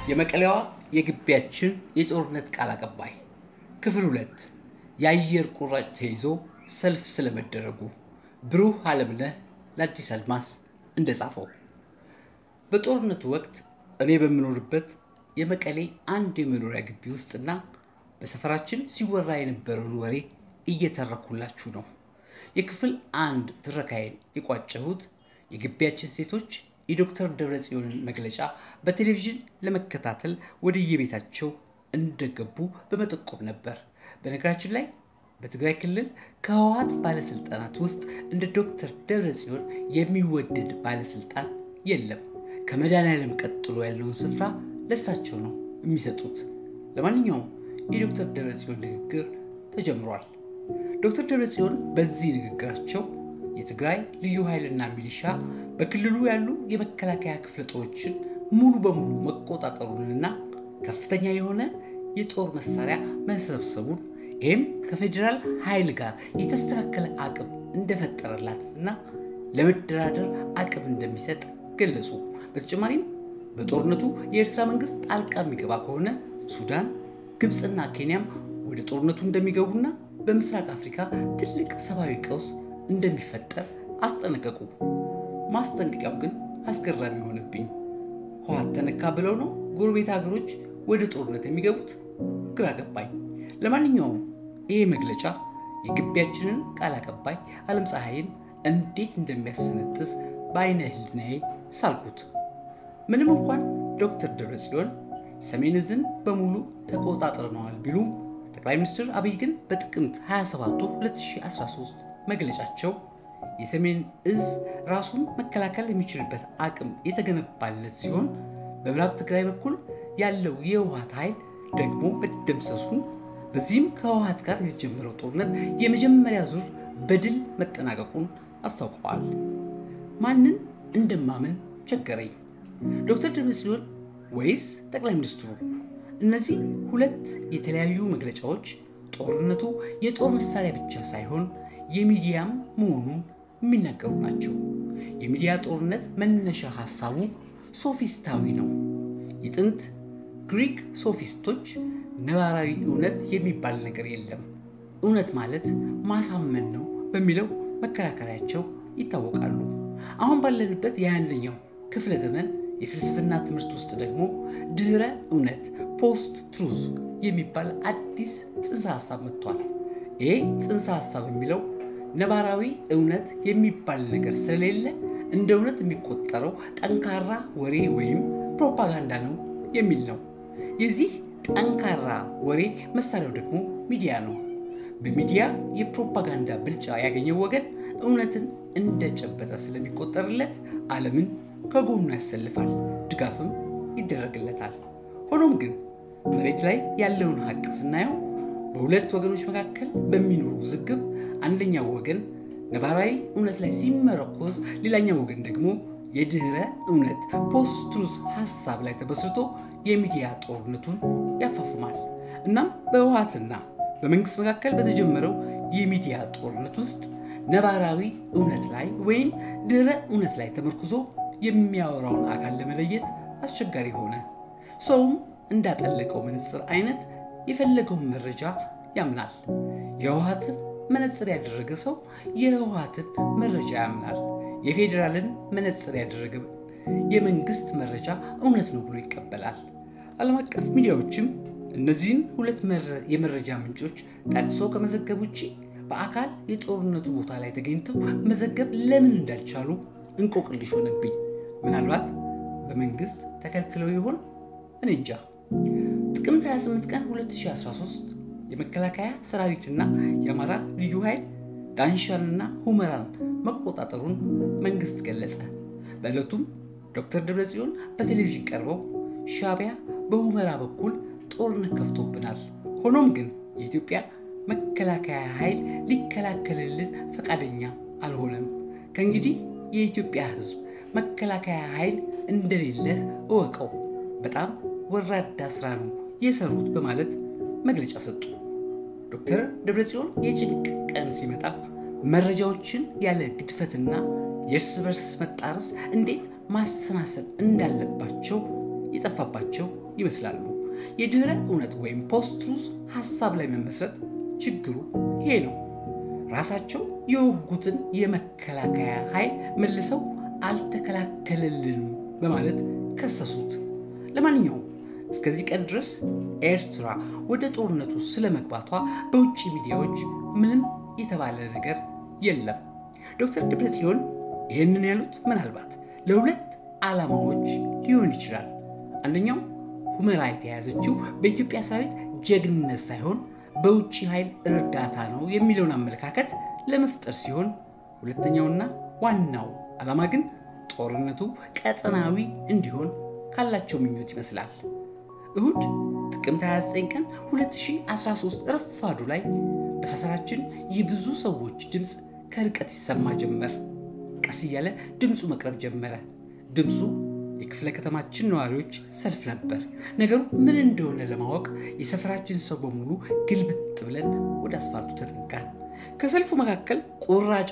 የመቀሌዋ የግቢያችን የጦርነት ቃል አቀባይ ክፍል ሁለት የአየር ቁራጭ ተይዞ ሰልፍ ስለመደረጉ ብሩህ አለምነህ ለአዲስ አድማስ እንደጻፈው በጦርነቱ ወቅት እኔ በምኖርበት የመቀሌ አንድ የመኖሪያ ግቢ ውስጥና በሰፈራችን ሲወራ የነበረውን ወሬ እየተረኩላችሁ ነው። የክፍል አንድ ትረካዬን የቋጨሁት የግቢያችን ሴቶች የዶክተር ደብረጽዮንን መግለጫ በቴሌቪዥን ለመከታተል ወደ የቤታቸው እንደገቡ በመጠቆም ነበር። በነገራችን ላይ በትግራይ ክልል ከህወሓት ባለስልጣናት ውስጥ እንደ ዶክተር ደብረጽዮን የሚወደድ ባለስልጣን የለም። ከመድኃኔዓለም ቀጥሎ ያለውን ስፍራ ለሳቸው ነው የሚሰጡት። ለማንኛውም የዶክተር ደብረጽዮን ንግግር ተጀምሯል። ዶክተር ደብረጽዮን በዚህ ንግግራቸው የትግራይ ልዩ ኃይልና ሚሊሻ በክልሉ ያሉ የመከላከያ ክፍለ ጦሮችን ሙሉ በሙሉ መቆጣጠሩንና ከፍተኛ የሆነ የጦር መሳሪያ መሰብሰቡን ይህም ከፌዴራል ኃይል ጋር የተስተካከለ አቅም እንደፈጠረላትና ለመደራደር አቅም እንደሚሰጥ ገለጹ። በተጨማሪም በጦርነቱ የኤርትራ መንግስት ጣልቃ የሚገባ ከሆነ ሱዳን፣ ግብፅና ኬንያም ወደ ጦርነቱ እንደሚገቡና በምስራቅ አፍሪካ ትልቅ ሰብአዊ ቀውስ እንደሚፈጠር አስጠነቀቁ። ማስጠንቀቂያው ግን አስገራሚ የሆነብኝ ህወሓት ተነካ ብለው ነው ጎረቤት ሀገሮች ወደ ጦርነት የሚገቡት? ግራ ገባኝ። ለማንኛውም ይሄ መግለጫ የግቢያችንን ቃል አቀባይ አለም ፀሐይን እንዴት እንደሚያስፈነጥዝ በአይነ ህሊናዬ ሳልኩት። ምንም እንኳን ዶክተር ደብረጽዮን ሰሜን ዕዝን በሙሉ ተቆጣጥረነዋል ቢሉም ጠቅላይ ሚኒስትር አብይ ግን በጥቅምት 27 2013 መግለጫቸው የሰሜን ዕዝ ራሱን መከላከል የሚችልበት አቅም የተገነባለት ሲሆን በምዕራብ ትግራይ በኩል ያለው የህወሓት ኃይል ደግሞ መደምሰሱን በዚህም ከህወሓት ጋር የተጀመረው ጦርነት የመጀመሪያ ዙር በድል መጠናቀቁን አስታውቀዋል። ማንን እንደማምን ቸገረኝ። ዶክተር ደብረጽዮን ወይስ ጠቅላይ ሚኒስትሩ? እነዚህ ሁለት የተለያዩ መግለጫዎች ጦርነቱ የጦር መሳሪያ ብቻ ሳይሆን የሚዲያም መሆኑን የሚናገሩ ናቸው። የሚዲያ ጦርነት መነሻ ሀሳቡ ሶፊስታዊ ነው። የጥንት ግሪክ ሶፊስቶች ነባራዊ እውነት የሚባል ነገር የለም፣ እውነት ማለት ማሳመን ነው በሚለው መከራከሪያቸው ይታወቃሉ። አሁን ባለንበት የአንደኛው ክፍለ ዘመን የፍልስፍና ትምህርት ውስጥ ደግሞ ድህረ እውነት ፖስት ትሩዝ የሚባል አዲስ ጽንሰ ሀሳብ መጥቷል። ይህ ጽንሰ ሀሳብ የሚለው ነባራዊ እውነት የሚባል ነገር ስለሌለ እንደ እውነት የሚቆጠረው ጠንካራ ወሬ ወይም ፕሮፓጋንዳ ነው የሚል ነው። የዚህ ጠንካራ ወሬ መሳሪያው ደግሞ ሚዲያ ነው። በሚዲያ የፕሮፓጋንዳ ብልጫ ያገኘው ወገን እውነትን እንደጨበጠ ስለሚቆጠርለት ዓለምን ከጎኑ ያሰልፋል፣ ድጋፍም ይደረግለታል። ሆኖም ግን መሬት ላይ ያለውን ሀቅ ስናየው በሁለት ወገኖች መካከል በሚኖሩ ውዝግብ አንደኛው ወገን ነባራዊ እውነት ላይ ሲመረኮዝ፣ ሌላኛው ወገን ደግሞ የድህረ እውነት ፖስት ትሩዝ ሀሳብ ላይ ተመስርቶ የሚዲያ ጦርነቱን ያፋፍማል። እናም በህወሓትና በመንግስት መካከል በተጀመረው የሚዲያ ጦርነት ውስጥ ነባራዊ እውነት ላይ ወይም ድህረ እውነት ላይ ተመርኩዞ የሚያወራውን አካል ለመለየት አስቸጋሪ ሆነ። ሰውም እንዳጠለቀው መነጽር አይነት የፈለገውን መረጃ ያምናል። የህወሓትን መነጽር ያደረገ ሰው የህወሓትን መረጃ ያምናል። የፌዴራልን መነጽር ያደረገ የመንግስት መረጃ እውነት ነው ብሎ ይቀበላል። ዓለም አቀፍ ሚዲያዎችም እነዚህን ሁለት የመረጃ ምንጮች ጠቅሶ ከመዘገብ ውጭ በአካል የጦርነቱ ቦታ ላይ ተገኝተው መዘገብ ለምን እንዳልቻሉ እንቆቅልሽ ሆነብኝ። ምናልባት በመንግስት ተከልክለው ይሆን? እኔ እንጃ። ጥቅምት 28 ቀን 2013 የመከላከያ ሰራዊትና የአማራ ልዩ ኃይል ዳንሻንና ሁመራን መቆጣጠሩን መንግስት ገለጸ። በዕለቱም ዶክተር ደብረጽዮን በቴሌቪዥን ቀርበው ሻዕቢያ በሁመራ በኩል ጦርነት ከፍቶብናል፣ ሆኖም ግን የኢትዮጵያ መከላከያ ኃይል ሊከላከልልን ፈቃደኛ አልሆነም። ከእንግዲህ የኢትዮጵያ ሕዝብ መከላከያ ኃይል እንደሌለህ እወቀው፣ በጣም ወራዳ ስራ ነው የሰሩት በማለት መግለጫ ሰጡ። ዶክተር ደብረጽዮን የጭንቅ ቀን ሲመጣ መረጃዎችን ያለ ግድፈትና የእርስ በርስ መጣረስ እንዴት ማሰናሰል እንዳለባቸው የጠፋባቸው ይመስላሉ። የድህረ እውነት ወይም ፖስት ትሩዝ ሀሳብ ላይ መመስረት ችግሩ ይሄ ነው። ራሳቸው የወጉትን የመከላከያ ኃይል መልሰው አልተከላከለልንም በማለት ከሰሱት። ለማንኛውም እስከዚህ ቀን ድረስ ኤርትራ ወደ ጦርነቱ ስለመግባቷ በውጭ ሚዲያዎች ምንም የተባለ ነገር የለም። ዶክተር ደብረጽዮን ይህንን ያሉት ምናልባት ለሁለት ዓላማዎች ሊሆን ይችላል። አንደኛው ሁመራ የተያዘችው በኢትዮጵያ ሰራዊት ጀግንነት ሳይሆን በውጭ ኃይል እርዳታ ነው የሚለውን አመለካከት ለመፍጠር ሲሆን፣ ሁለተኛውና ዋናው ዓላማ ግን ጦርነቱ ቀጠናዊ እንዲሆን ካላቸው ምኞት ይመስላል። እሁድ ጥቅምት 29 ቀን 2013 ረፋዱ ላይ በሰፈራችን የብዙ ሰዎች ድምፅ ከርቀት ይሰማ ጀመር። ቀስ እያለ ድምፁ መቅረብ ጀመረ። ድምፁ የክፍለ ከተማችን ነዋሪዎች ሰልፍ ነበር። ነገሩ ምን እንደሆነ ለማወቅ የሰፈራችን ሰው በሙሉ ግልብጥ ብለን ወደ አስፋልቱ ተጠጋን። ከሰልፉ መካከል ቁራጭ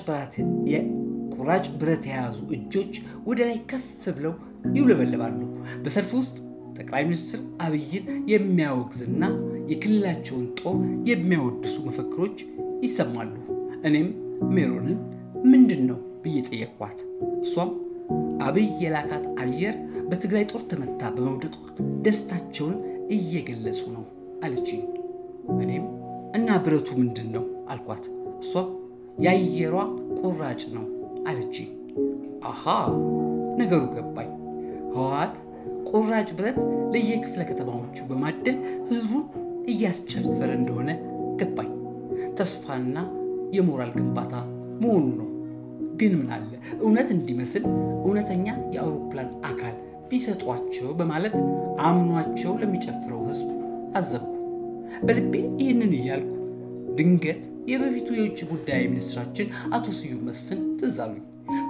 ብረት የያዙ እጆች ወደ ላይ ከፍ ብለው ይውለበለባሉ። በሰልፉ ውስጥ ጠቅላይ ሚኒስትር አብይን የሚያወግዝና የክልላቸውን ጦር የሚያወድሱ መፈክሮች ይሰማሉ። እኔም ሜሮንን ምንድን ነው ብዬ ጠየቅኳት። እሷም አብይ የላካት አየር በትግራይ ጦር ተመታ በመውደቋ ደስታቸውን እየገለጹ ነው አለችኝ። እኔም እና ብረቱ ምንድን ነው አልኳት። እሷም የአየሯ ቁራጭ ነው አለችኝ። አሃ ነገሩ ገባኝ። ህወሓት ቁራጭ ብረት ለየክፍለ ከተማዎቹ በማደል ህዝቡን እያስጨፈረ እንደሆነ ገባኝ። ተስፋና የሞራል ግንባታ መሆኑ ነው። ግን ምን አለ እውነት እንዲመስል እውነተኛ የአውሮፕላን አካል ቢሰጧቸው በማለት አምኗቸው ለሚጨፍረው ህዝብ አዘንኩ። በልቤ ይህንን እያልኩ ድንገት የበፊቱ የውጭ ጉዳይ ሚኒስትራችን አቶ ስዩም መስፍን ትዝ አሉኝ።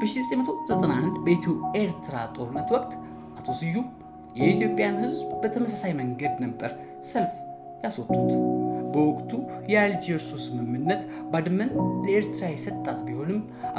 በ1991 በኢትዮ ኤርትራ ጦርነት ወቅት አቶ ስዩም የኢትዮጵያን ህዝብ በተመሳሳይ መንገድ ነበር ሰልፍ ያስወጡት። በወቅቱ የአልጀርሱ ስምምነት ባድመን ለኤርትራ የሰጣት ቢሆንም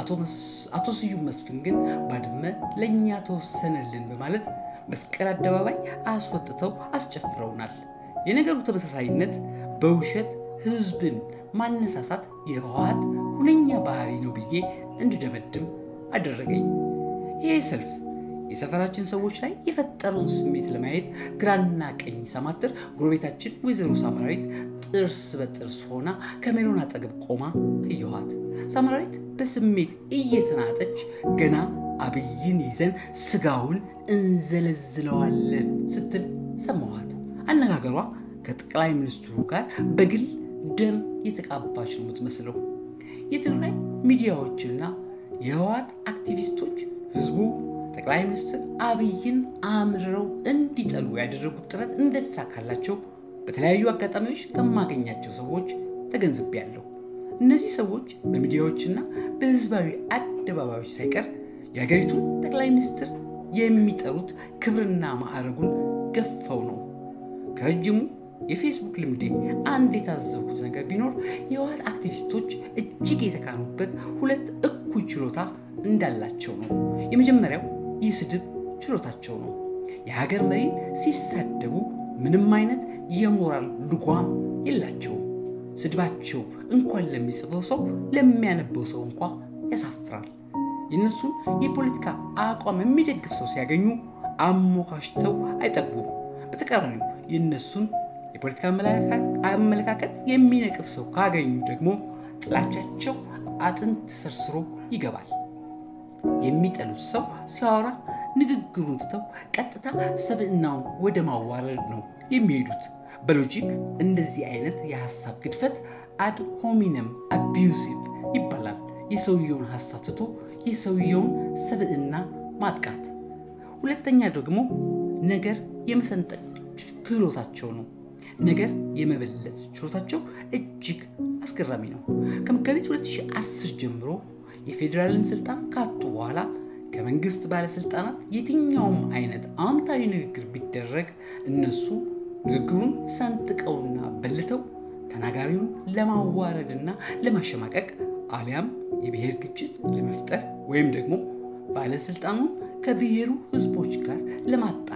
አቶ ስዩም መስፍን ግን ባድመ ለእኛ ተወሰነልን በማለት መስቀል አደባባይ አስወጥተው አስጨፍረውናል። የነገሩ ተመሳሳይነት በውሸት ህዝብን ማነሳሳት የህወሓት ሁነኛ ባህሪ ነው ብዬ እንድደመድም አደረገኝ። ይህ ሰልፍ የሰፈራችን ሰዎች ላይ የፈጠረውን ስሜት ለማየት ግራና ቀኝ ሳማትር ጎረቤታችን ወይዘሮ ሳምራዊት ጥርስ በጥርስ ሆና ከሜሮን አጠገብ ቆማ አየኋት። ሳምራዊት በስሜት እየተናጠች ገና አብይን ይዘን ስጋውን እንዘለዝለዋለን ስትል ሰማኋት። አነጋገሯ ከጠቅላይ ሚኒስትሩ ጋር በግል ደም የተቃባች ነው የምትመስለው። የትግራይ ሚዲያዎችና የህወሓት አክቲቪስቶች ህዝቡ ጠቅላይ ሚኒስትር አብይን አምርረው እንዲጠሉ ያደረጉት ጥረት እንደተሳካላቸው በተለያዩ አጋጣሚዎች ከማገኛቸው ሰዎች ተገንዝቤያለሁ። እነዚህ ሰዎች በሚዲያዎችና በህዝባዊ አደባባዮች ሳይቀር የሀገሪቱን ጠቅላይ ሚኒስትር የሚጠሩት ክብርና ማዕረጉን ገፈው ነው። ከረጅሙ የፌስቡክ ልምዴ አንድ የታዘብኩት ነገር ቢኖር የህወሓት አክቲቪስቶች እጅግ የተካኑበት ሁለት እኩይ ችሎታ እንዳላቸው ነው። የመጀመሪያው የስድብ ችሎታቸው ነው። የሀገር መሪን ሲሳደቡ ምንም አይነት የሞራል ልጓም የላቸውም። ስድባቸው እንኳን ለሚጽፈው ሰው ለሚያነበው ሰው እንኳ ያሳፍራል። የእነሱን የፖለቲካ አቋም የሚደግፍ ሰው ሲያገኙ አሞካሽተው አይጠግቡም። በተቃራኒው የእነሱን የፖለቲካ አመለካከት የሚነቅፍ ሰው ካገኙ ደግሞ ጥላቻቸው አጥንት ሰርስሮ ይገባል። የሚጠሉት ሰው ሲያወራ ንግግሩን ትተው ቀጥታ ሰብዕናውን ወደ ማዋረድ ነው የሚሄዱት። በሎጂክ እንደዚህ አይነት የሀሳብ ግድፈት አድ ሆሚነም አቢዩሲቭ ይባላል። የሰውየውን ሀሳብ ትቶ የሰውየውን ሰብዕና ማጥቃት። ሁለተኛ ደግሞ ነገር የመሰንጠቅ ክህሎታቸው ነው። ነገር የመበለት ችሎታቸው እጅግ አስገራሚ ነው። ከመጋቢት 2010 ጀምሮ የፌዴራልን ስልጣን ካጡ በኋላ ከመንግስት ባለስልጣናት የትኛውም አይነት አዎንታዊ ንግግር ቢደረግ እነሱ ንግግሩን ሰንጥቀውና በልተው ተናጋሪውን ለማዋረድና ለማሸማቀቅ አሊያም የብሔር ግጭት ለመፍጠር ወይም ደግሞ ባለስልጣኑን ከብሔሩ ህዝቦች ጋር ለማጣላት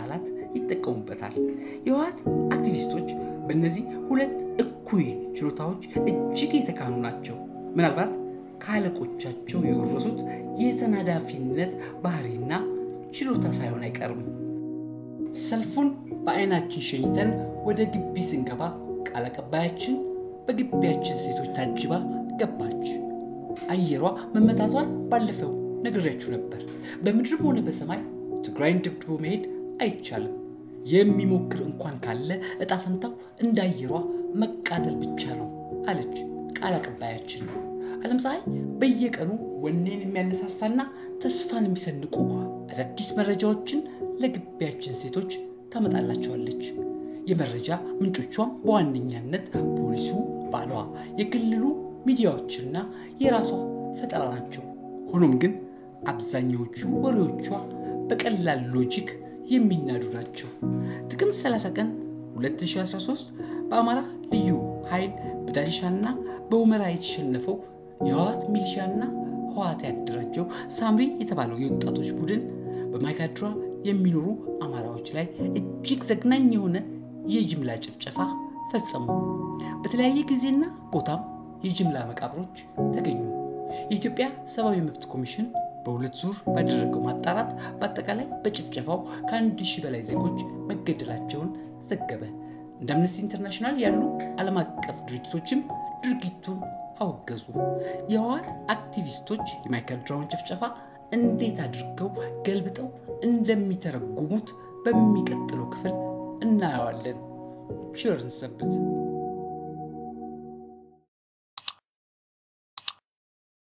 ይጠቀሙበታል። የህወሓት አክቲቪስቶች በእነዚህ ሁለት እኩይ ችሎታዎች እጅግ የተካኑ ናቸው። ምናልባት ከአለቆቻቸው የወረሱት የተናዳፊነት ባህሪና ችሎታ ሳይሆን አይቀርም። ሰልፉን በአይናችን ሸኝተን ወደ ግቢ ስንገባ ቃል አቀባያችን በግቢያችን ሴቶች ታጅባ ገባች። አየሯ መመታቷን ባለፈው ነግሬያችሁ ነበር። በምድርም ሆነ በሰማይ ትግራይን ደብድቦ መሄድ አይቻልም። የሚሞክር እንኳን ካለ እጣ ፈንታው እንደ አየሯ መቃጠል ብቻ ነው አለች ቃል አቀባያችን። ዓለም ፀሐይ በየቀኑ ወኔን የሚያነሳሳና ተስፋን የሚሰንቁ አዳዲስ መረጃዎችን ለግቢያችን ሴቶች ታመጣላቸዋለች። የመረጃ ምንጮቿም በዋነኛነት ፖሊሱ፣ ባሏ፣ የክልሉ ሚዲያዎችና የራሷ ፈጠራ ናቸው። ሆኖም ግን አብዛኛዎቹ ወሬዎቿ በቀላል ሎጂክ የሚናዱ ናቸው። ጥቅምት 30 ቀን 2013 በአማራ ልዩ ኃይል በዳንሻና በሁመራ የተሸነፈው የህወሓት ሚሊሻና ህወሓት ያደራጀው ሳምሪ የተባለው የወጣቶች ቡድን በማይካድራ የሚኖሩ አማራዎች ላይ እጅግ ዘግናኝ የሆነ የጅምላ ጭፍጨፋ ፈጸሙ። በተለያየ ጊዜና ቦታም የጅምላ መቃብሮች ተገኙ። የኢትዮጵያ ሰብአዊ መብት ኮሚሽን በሁለት ዙር ባደረገው ማጣራት በአጠቃላይ በጭፍጨፋው ከአንድ ሺህ በላይ ዜጎች መገደላቸውን ዘገበ። እንደ አምነስቲ ኢንተርናሽናል ያሉ ዓለም አቀፍ ድርጅቶችም ድርጊቱን አወገዙ። የህወሓት አክቲቪስቶች የማይካድራውን ጭፍጨፋ እንዴት አድርገው ገልብጠው እንደሚተረጉሙት በሚቀጥለው ክፍል እናየዋለን። ቸር እንሰንብት።